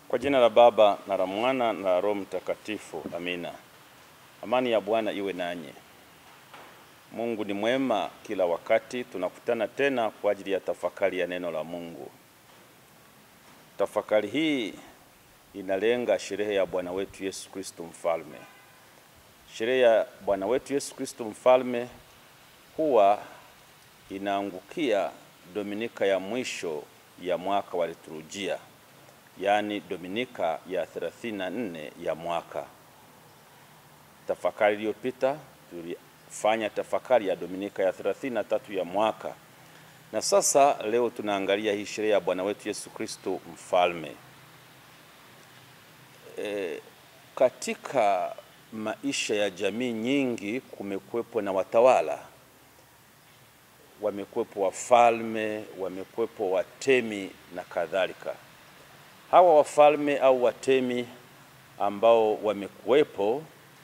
Kwa jina la Baba na la Mwana na la Roho Mtakatifu, amina. Amani ya Bwana iwe nanyi. Mungu ni mwema kila wakati. Tunakutana tena kwa ajili ya tafakari ya neno la Mungu. Tafakari hii inalenga sherehe ya Bwana wetu Yesu Kristo Mfalme. Sherehe ya Bwana wetu Yesu Kristo Mfalme huwa inaangukia Dominika ya mwisho ya mwaka wa liturujia, yaani Dominika ya 34 ya mwaka. Tafakari iliyopita tulifanya tafakari ya Dominika ya 33 ya mwaka, na sasa leo tunaangalia hii sherehe ya Bwana wetu Yesu Kristo Mfalme. E, katika maisha ya jamii nyingi kumekuwepo na watawala, wamekuwepo wafalme, wamekuwepo watemi na kadhalika. Hawa wafalme au watemi ambao wamekuwepo,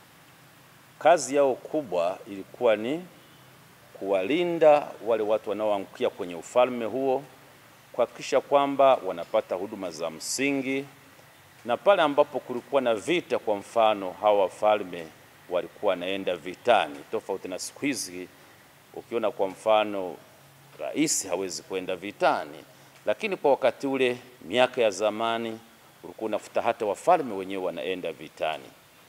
kazi yao kubwa ilikuwa ni kuwalinda wale watu wanaoangukia kwenye ufalme huo, kuhakikisha kwamba wanapata huduma za msingi na pale ambapo kulikuwa na vita, kwa mfano, hawa wafalme walikuwa wanaenda vitani, tofauti na siku hizi. Ukiona kwa mfano rais hawezi kwenda vitani, lakini kwa wakati ule, miaka ya zamani, ulikuwa unafuta hata wafalme wenyewe wanaenda vitani.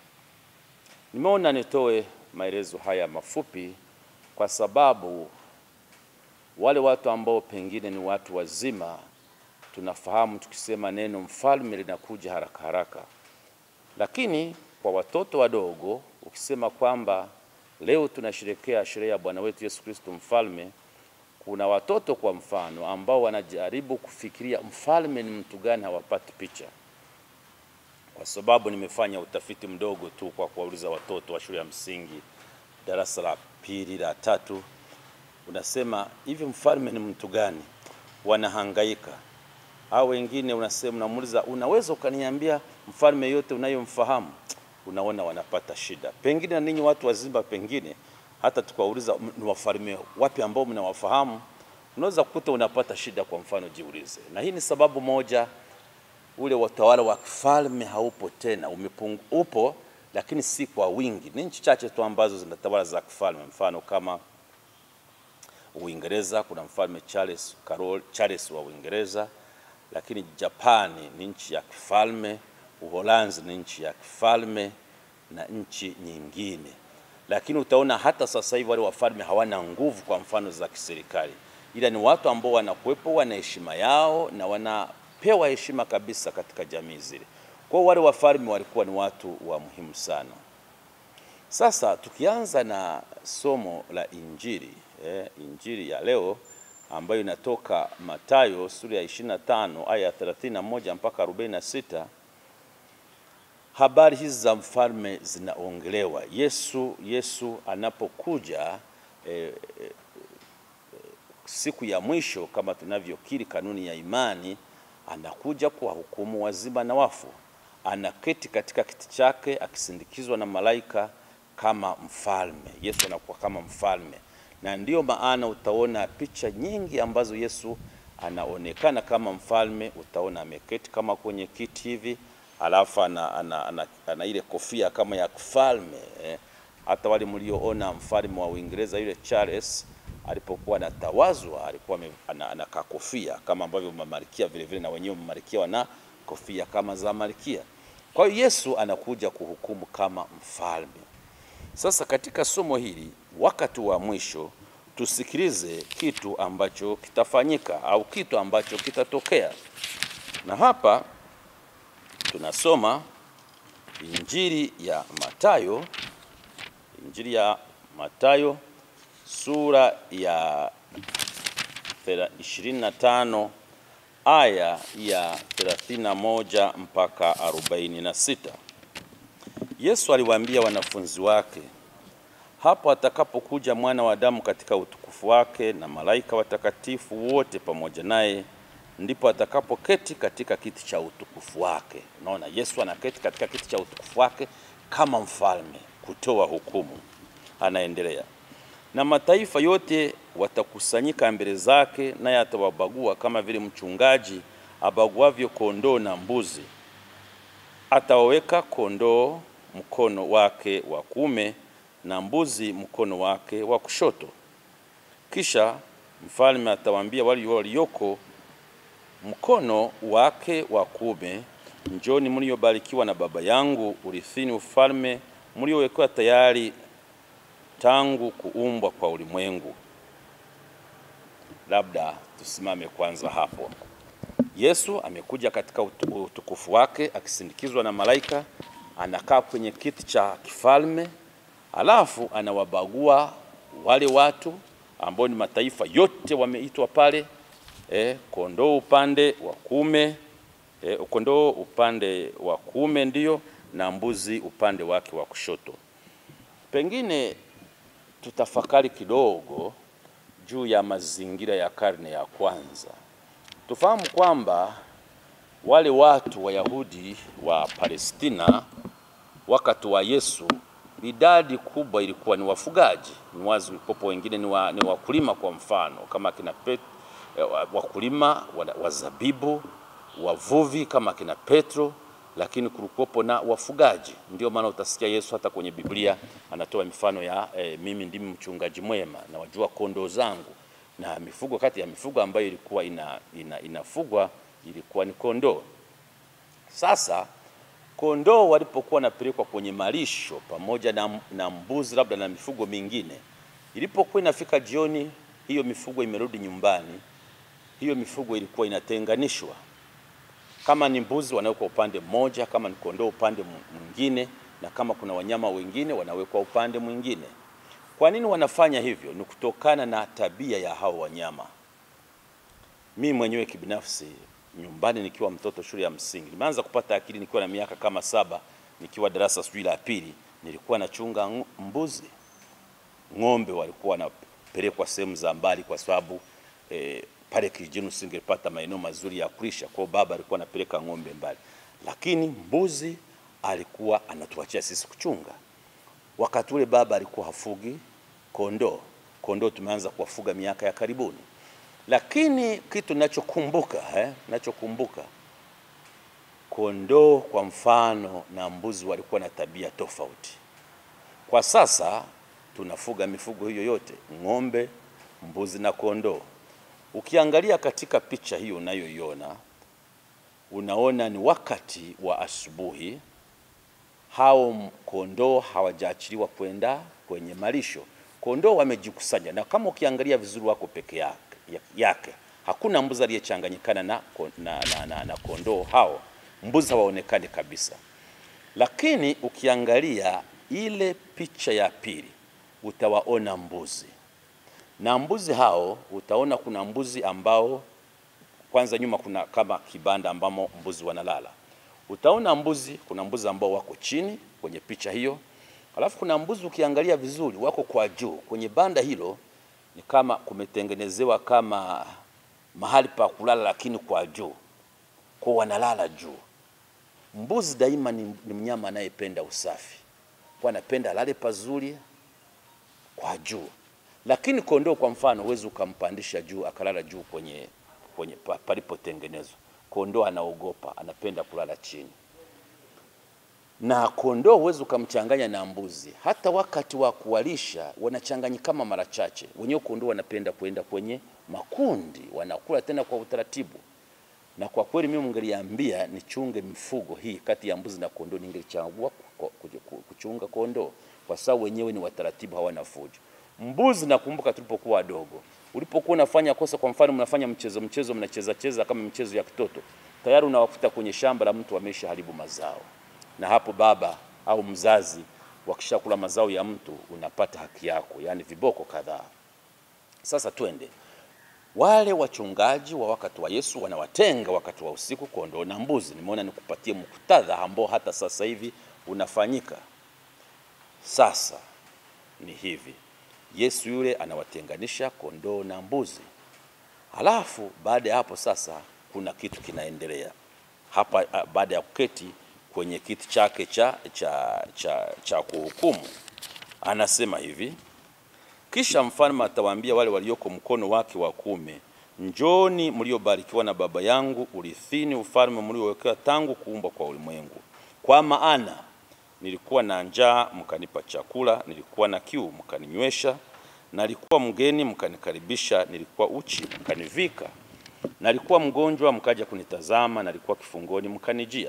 Nimeona nitoe maelezo haya mafupi kwa sababu wale watu ambao pengine ni watu wazima tunafahamu tukisema neno mfalme linakuja haraka haraka, lakini kwa watoto wadogo ukisema kwamba leo tunasherekea sherehe ya Bwana wetu Yesu Kristo Mfalme, kuna watoto kwa mfano ambao wanajaribu kufikiria mfalme ni mtu gani, hawapati picha. Kwa sababu nimefanya utafiti mdogo tu kwa kuwauliza watoto wa shule ya msingi darasa la pili la tatu, unasema hivi mfalme ni mtu gani? Wanahangaika au wengine unasema, unamuuliza unaweza ukaniambia mfalme yote unayomfahamu? Unaona wanapata shida. Pengine na ninyi watu wazima, pengine hata tukawauliza ni wafalme wapi ambao mnawafahamu, unaweza kukuta unapata shida. Kwa mfano, jiulize. Na hii ni sababu moja, ule utawala wa kifalme haupo tena, umepungu, upo lakini si kwa wingi. Ni nchi chache tu ambazo zina tawala za kifalme, mfano kama Uingereza, kuna mfalme Charles Karol, Charles wa Uingereza lakini Japani ni nchi ya kifalme, Uholanzi ni nchi ya kifalme na nchi nyingine. Lakini utaona hata sasa hivi wale wafalme hawana nguvu, kwa mfano za kiserikali, ila ni watu ambao wanakuwepo, wana heshima yao na wanapewa heshima kabisa katika jamii zile. Kwa hiyo wale wafalme walikuwa ni watu wa muhimu sana. Sasa tukianza na somo la Injili eh, Injili ya leo ambayo inatoka Mathayo sura ya 25 aya ya 31 mpaka 46. Habari hizi za mfalme zinaongelewa. Yesu Yesu anapokuja e, e, siku ya mwisho kama tunavyokiri kanuni ya imani, anakuja kuwahukumu wazima na wafu. Anaketi katika kiti chake akisindikizwa na malaika kama mfalme. Yesu anakuwa kama mfalme na ndiyo maana utaona picha nyingi ambazo Yesu anaonekana kama mfalme. Utaona ameketi kama kwenye kiti hivi, alafu ana, ana, ana, ana ile kofia kama ya kifalme eh. Hata wale mlioona mfalme wa Uingereza yule Charles alipokuwa anatawazwa alikuwa ana, ana kofia kama ambavyo mamalikia vile vile na wenyewe mamalikia wana kofia kama za malkia. Kwa hiyo Yesu anakuja kuhukumu kama mfalme. Sasa katika somo hili wakati wa mwisho tusikilize kitu ambacho kitafanyika au kitu ambacho kitatokea, na hapa tunasoma Injili ya Mathayo, Injili ya Mathayo sura ya 25 aya ya 31 mpaka 46. Yesu aliwaambia wanafunzi wake hapo atakapokuja mwana wa Adamu katika utukufu wake na malaika watakatifu wote pamoja naye, ndipo atakapoketi katika kiti cha utukufu wake. Unaona, Yesu anaketi katika kiti cha utukufu wake kama mfalme kutoa hukumu. Anaendelea, na mataifa yote watakusanyika mbele zake, naye atawabagua kama vile mchungaji abaguavyo kondoo na mbuzi. atawaweka kondoo mkono wake wa kuume na mbuzi mkono wake wa kushoto. Kisha mfalme atawaambia wale walioko mkono wake wa kuume, njoni mliobarikiwa na Baba yangu, urithini ufalme mliowekewa tayari tangu kuumbwa kwa ulimwengu. Labda tusimame kwanza hapo. Yesu amekuja katika utu- utukufu wake akisindikizwa na malaika, anakaa kwenye kiti cha kifalme, alafu anawabagua wale watu ambao ni mataifa yote wameitwa pale, eh, kondoo upande wa kuume eh, kondoo upande wa kuume ndio na mbuzi upande wake wa kushoto. Pengine tutafakari kidogo juu ya mazingira ya karne ya kwanza. Tufahamu kwamba wale watu Wayahudi wa Palestina wakati wa Yesu, idadi kubwa ilikuwa ni wafugaji, ni wazi popo, wengine ni, wa, ni wakulima. Kwa mfano kama kina Pet, eh, wa- wakulima wa, wa zabibu, wavuvi kama kina Petro, lakini kulikuwepo na wafugaji. Ndio maana utasikia Yesu hata kwenye Biblia anatoa mifano ya eh, mimi ndimi mchungaji mwema na wajua kondoo zangu, na mifugo kati ya mifugo ambayo ilikuwa ina, ina, inafugwa ilikuwa ni kondoo. Sasa kondoo walipokuwa wanapelekwa kwenye malisho pamoja na, na mbuzi labda na mifugo mingine, ilipokuwa inafika jioni, hiyo mifugo imerudi nyumbani, hiyo mifugo ilikuwa inatenganishwa. Kama ni mbuzi wanawekwa upande mmoja, kama ni kondoo upande mwingine, na kama kuna wanyama wengine wanawekwa upande mwingine. Kwa nini wanafanya hivyo? Ni kutokana na tabia ya hao wanyama. Mi mwenyewe kibinafsi nyumbani nikiwa mtoto shule ya msingi nimeanza kupata akili nikiwa na miaka kama saba, nikiwa darasa sijui la pili, nilikuwa nachunga ng- mbuzi. Ng'ombe walikuwa wanapelekwa sehemu za mbali, kwa sababu eh, pale kijijini usingepata maeneo mazuri ya kulisha. Kwa hiyo baba alikuwa anapeleka ng'ombe mbali, lakini mbuzi alikuwa anatuachia sisi kuchunga. Wakati ule baba alikuwa hafugi kondoo. Kondoo tumeanza kuwafuga miaka ya karibuni, lakini kitu ninachokumbuka eh, ninachokumbuka kondoo kwa mfano na mbuzi walikuwa na tabia tofauti. Kwa sasa tunafuga mifugo hiyo yote, ng'ombe, mbuzi na kondoo. Ukiangalia katika picha hiyo unayoiona, unaona ni wakati wa asubuhi hao m- kondoo hawajaachiliwa kwenda kwenye malisho. Kondoo wamejikusanya, na kama ukiangalia vizuri wako peke yake, ya- yake. Hakuna mbuzi aliyechanganyikana na, ko- na, na, na, na kondoo hao. Mbuzi hawaonekani kabisa, lakini ukiangalia ile picha ya pili utawaona mbuzi, na mbuzi hao utaona kuna mbuzi ambao kwanza nyuma kuna kama kibanda ambamo mbuzi wanalala. Utaona mbuzi, kuna mbuzi ambao wako chini kwenye picha hiyo, alafu kuna mbuzi ukiangalia vizuri wako kwa juu kwenye banda hilo, ni kama kumetengenezewa kama mahali pa kulala, lakini kwa juu, kwa wanalala juu. Mbuzi daima ni, ni mnyama anayependa usafi, kwa anapenda alale pazuri kwa juu, lakini kondoo kwa mfano huwezi ukampandisha juu akalala juu kwenye, kwenye pa- palipotengenezwa. Kondoo anaogopa, anapenda kulala chini, na kondoo huwezi ukamchanganya na mbuzi. Hata wakati wa kuwalisha wanachanganyika kama mara chache. Wenyewe kondoo wanapenda kwenda kwenye makundi, wanakula tena kwa utaratibu. Na kwa kweli mimi mngeliambia nichunge mifugo hii kati ya mbuzi na kondoo, ningelichagua ku- ku- ku- kuchunga kondoo kwa sababu wenyewe ni wataratibu, hawana fujo. Mbuzi nakumbuka tulipokuwa wadogo, ulipokuwa unafanya kosa, kwa mfano mnafanya mchezo mchezo, mnacheza cheza kama mchezo ya kitoto, tayari unawakuta kwenye shamba la mtu amesha haribu mazao, na hapo baba au mzazi wakishakula mazao ya mtu unapata haki yako, yaani viboko kadhaa. Sasa twende wale wachungaji wa wakati wa Yesu wanawatenga wakati wa usiku kondoo na mbuzi. Nimeona nikupatie muktadha ambao hata sasa hivi unafanyika. Sasa ni hivi, Yesu yule anawatenganisha kondoo na mbuzi, halafu baada ya hapo sasa kuna kitu kinaendelea hapa. ah, Baada ya kuketi kwenye kiti chake cha, cha, cha, cha kuhukumu, anasema hivi kisha mfalme atawaambia wale walioko mkono wake wa kuume, njoni mliobarikiwa na Baba yangu, urithini ufalme mliowekewa tangu kuumbwa kwa ulimwengu. kwa maana nilikuwa na njaa mkanipa chakula, nilikuwa na kiu mkaninywesha, nalikuwa mgeni mkanikaribisha, nilikuwa uchi mkanivika, nalikuwa mgonjwa mkaja kunitazama, nalikuwa kifungoni mkanijia.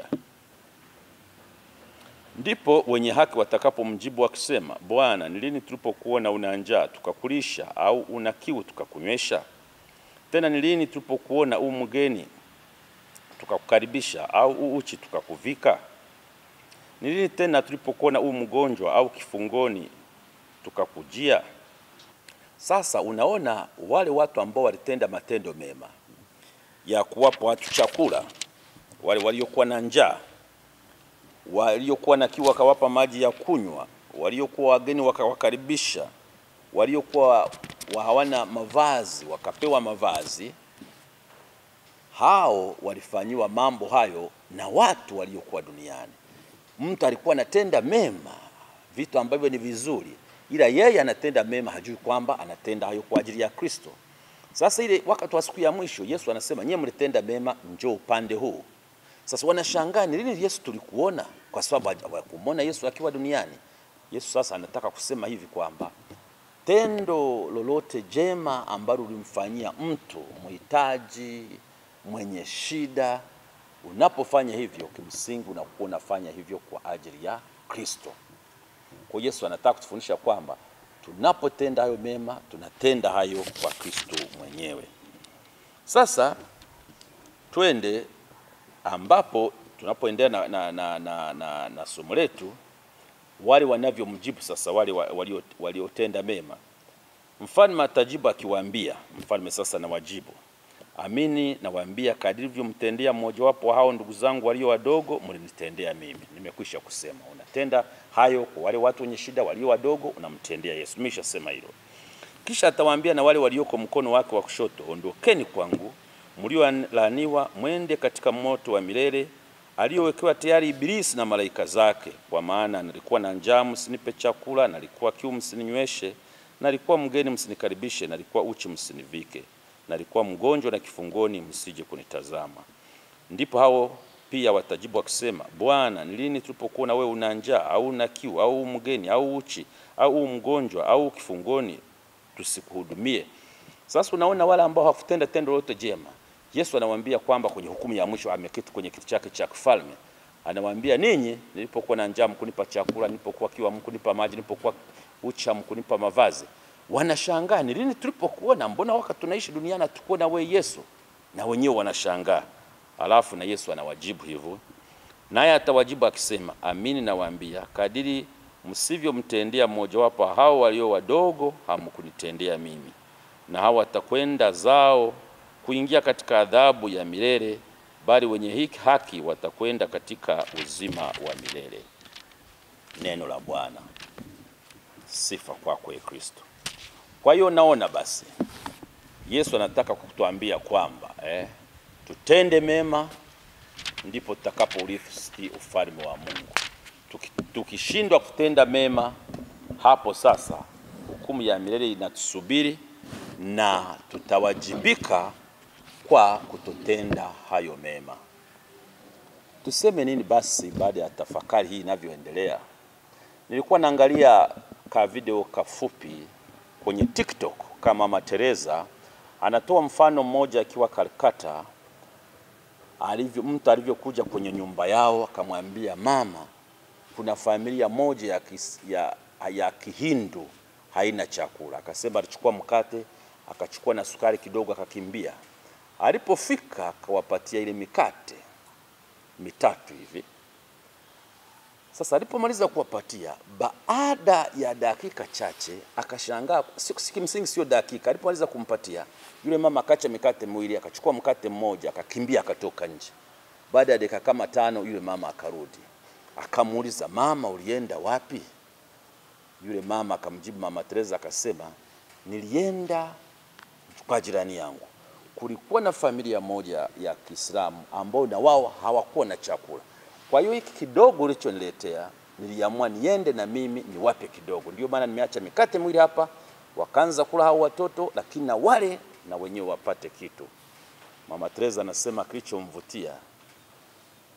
Ndipo wenye haki watakapomjibu wakisema, Bwana, ni lini tulipokuona una njaa tukakulisha, au una kiu tukakunywesha? Tena ni lini tulipokuona u mgeni tukakukaribisha, au u uchi tukakuvika? Ni lini tena tulipokuona u mgonjwa au kifungoni tukakujia? Sasa unaona wale watu ambao walitenda matendo mema ya kuwapa watu chakula, wale waliokuwa na njaa, waliokuwa na kiu wakawapa maji ya kunywa, waliokuwa wageni wakawakaribisha, waliokuwa hawana mavazi wakapewa mavazi, hao walifanyiwa mambo hayo na watu waliokuwa duniani. Mtu alikuwa anatenda mema, vitu ambavyo ni vizuri, ila yeye anatenda mema, hajui kwamba anatenda hayo kwa ajili ya Kristo. Sasa ile wakati wa siku ya mwisho, Yesu anasema nyie mlitenda mema, njoo upande huu. Sasa wanashangaa ni lini Yesu tulikuona, kwa sababu hawakumwona Yesu akiwa duniani. Yesu sasa anataka kusema hivi kwamba tendo lolote jema ambalo ulimfanyia mtu mhitaji, mwenye shida, unapofanya hivyo, kimsingi unakuwa unafanya hivyo kwa ajili ya Kristo. Kwa Yesu anataka kutufundisha kwamba tunapotenda hayo mema, tunatenda hayo kwa Kristo mwenyewe. Sasa twende ambapo tunapoendelea na, na, na, na, na, na somo letu, wale wanavyomjibu sasa wale waliotenda mema. Mfalme atajibu akiwaambia, mfalme sasa na wajibu, amini nawaambia, kadiri mlivyomtendea mmojawapo wa hao ndugu zangu walio wadogo, mlinitendea mimi. Nimekwisha kusema, unatenda hayo kwa wale watu wenye shida walio wadogo, unamtendea Yesu. Nimeshasema hilo. Kisha atawaambia na wale walioko mkono wake wa kushoto, ondokeni kwangu mliolaaniwa, mwende katika moto wa milele aliyowekewa tayari Ibilisi na malaika zake. Kwa maana nalikuwa na njaa, msinipe chakula, nalikuwa kiu, msininyweshe, nalikuwa mgeni, msinikaribishe, nalikuwa uchi, msinivike, nalikuwa mgonjwa na kifungoni, msije kunitazama. Ndipo hao pia watajibu wakisema, Bwana, ni lini tulipokuona wewe una njaa au una kiu au mgeni au uchi au mgonjwa au kifungoni tusikuhudumie? Sasa unaona wale ambao hawakutenda tendo lolote jema, Yesu anawaambia kwamba kwenye hukumu ya mwisho, ameketi kwenye kiti chake cha kifalme, anawaambia ninyi, nilipokuwa na njaa mkunipa chakula, nilipokuwa kiu mkunipa maji, nilipokuwa uchi mkunipa mavazi. Wanashangaa, ni lini tulipokuona? Mbona wakati tunaishi duniani hatukuona wewe Yesu? Na wenyewe wanashangaa. Alafu na Yesu anawajibu hivyo, naye atawajibu akisema, amini nawaambia, kadiri msivyomtendea mmojawapo hao walio wadogo, hamkunitendea mimi. Na hao watakwenda zao kuingia katika adhabu ya milele, bali wenye haki watakwenda katika uzima wa milele. Neno la Bwana. Sifa kwako kwa Kristo. Kwa hiyo naona basi Yesu anataka kutuambia kwamba eh, tutende mema ndipo tutakapourithi ufalme wa Mungu. Tukishindwa kutenda mema, hapo sasa hukumu ya milele inatusubiri na tutawajibika kwa kutotenda hayo mema. Tuseme nini basi baada ya tafakari hii inavyoendelea? Nilikuwa naangalia ka video kafupi kwenye TikTok kama Mama Teresa anatoa mfano mmoja akiwa Calcutta, alivyo mtu alivyokuja kwenye nyumba yao akamwambia, mama, kuna familia moja ya, kis, ya, ya Kihindu haina chakula. Akasema alichukua mkate akachukua na sukari kidogo akakimbia. Alipofika akawapatia ile mikate mitatu hivi. Sasa alipomaliza kuwapatia, baada ya dakika chache akashangaa, kimsingi sio dakika, alipomaliza kumpatia yule mama akacha mikate miwili, akachukua mkate mmoja, akakimbia, akatoka nje. Baada ya dakika kama tano, yule mama akarudi, akamuuliza mama, ulienda wapi? Yule mama akamjibu Mama Teresa akasema, nilienda kwa jirani yangu. Kulikuwa na familia moja ya Kiislamu ambao na wao hawakuwa na chakula. Kwa hiyo hiki kidogo ulichoniletea niliamua niende na mimi niwape kidogo. Ndio maana nimeacha mikate miwili hapa, wakaanza kula hao watoto, lakini na wale na wenyewe wapate kitu. Mama Teresa anasema kilichomvutia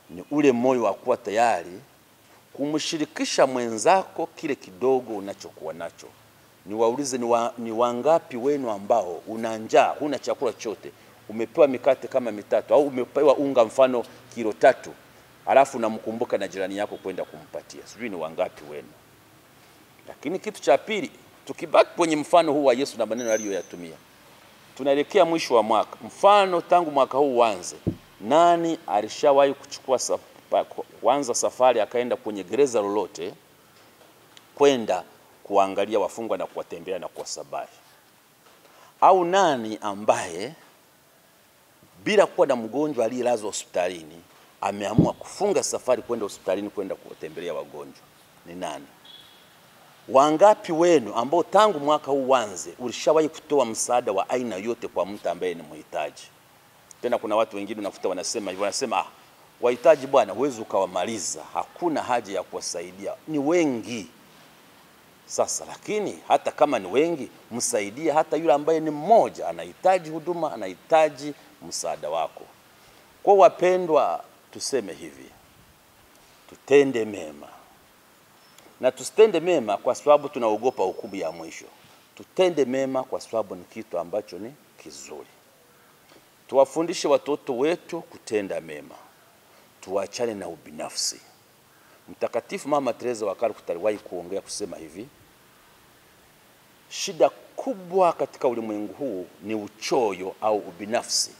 ni ule moyo wa kuwa tayari kumshirikisha mwenzako kile kidogo unachokuwa nacho. Niwaulize, ni, wa, ni wangapi wenu ambao una njaa, huna chakula chote, umepewa mikate kama mitatu au umepewa unga mfano kilo tatu, alafu unamkumbuka na jirani yako kwenda kumpatia? Sijui ni wangapi wenu. Lakini kitu cha pili, tukibaki kwenye mfano huu wa Yesu na maneno aliyoyatumia, tunaelekea mwisho wa mwaka. Mfano tangu mwaka huu uanze, nani alishawahi kuchukua safa, kuanza safari akaenda kwenye gereza lolote kwenda kuangalia wafungwa na kuwatembelea na kuwasabahi? Au nani ambaye bila kuwa na mgonjwa aliyelazwa hospitalini ameamua kufunga safari kwenda hospitalini kwenda kuwatembelea wagonjwa? Ni nani? Wangapi wenu ambao tangu mwaka huu uanze ulishawahi kutoa msaada wa aina yote kwa mtu ambaye ni mhitaji? Tena kuna watu wengine unakuta wanasema hivyo, wanasema ah, wahitaji bwana, huwezi ukawamaliza, hakuna haja ya kuwasaidia, ni wengi. Sasa lakini hata kama ni wengi, msaidie hata yule ambaye ni mmoja, anahitaji huduma, anahitaji msaada wako. Kwa wapendwa, tuseme hivi, tutende mema na tusitende mema kwa sababu tunaogopa hukumu ya mwisho. Tutende mema kwa sababu ni kitu ambacho ni kizuri. Tuwafundishe watoto wetu kutenda mema, tuachane na ubinafsi. Mtakatifu Mama Teresa wa Calcutta aliwahi kuongea kusema hivi, shida kubwa katika ulimwengu huu ni uchoyo au ubinafsi,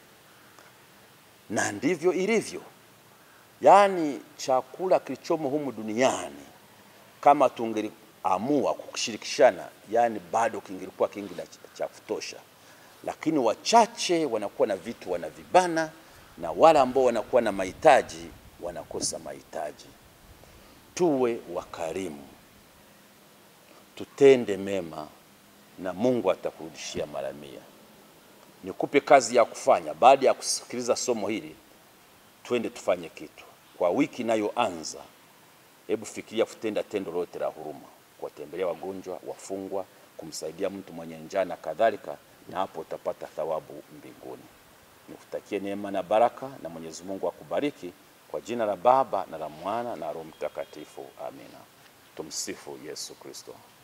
na ndivyo ilivyo. Yaani chakula kilichomo humu duniani kama tungeliamua kushirikishana, yani bado kingelikuwa kingi na cha kutosha, lakini wachache wanakuwa na vitu wanavibana, na wale ambao wanakuwa na mahitaji wanakosa mahitaji. Tuwe wakarimu, tutende mema, na Mungu atakurudishia mara mia. Nikupe kazi ya kufanya baada ya kusikiliza somo hili, twende tufanye kitu kwa wiki inayoanza. Hebu fikiria kutenda tendo lote la huruma, kuwatembelea wagonjwa, wafungwa, kumsaidia mtu mwenye njaa na kadhalika, na hapo utapata thawabu mbinguni. Nikutakie neema na baraka, na Mwenyezi Mungu akubariki kwa jina la Baba na la Mwana na Roho Mtakatifu. Amina. Tumsifu Yesu Kristo.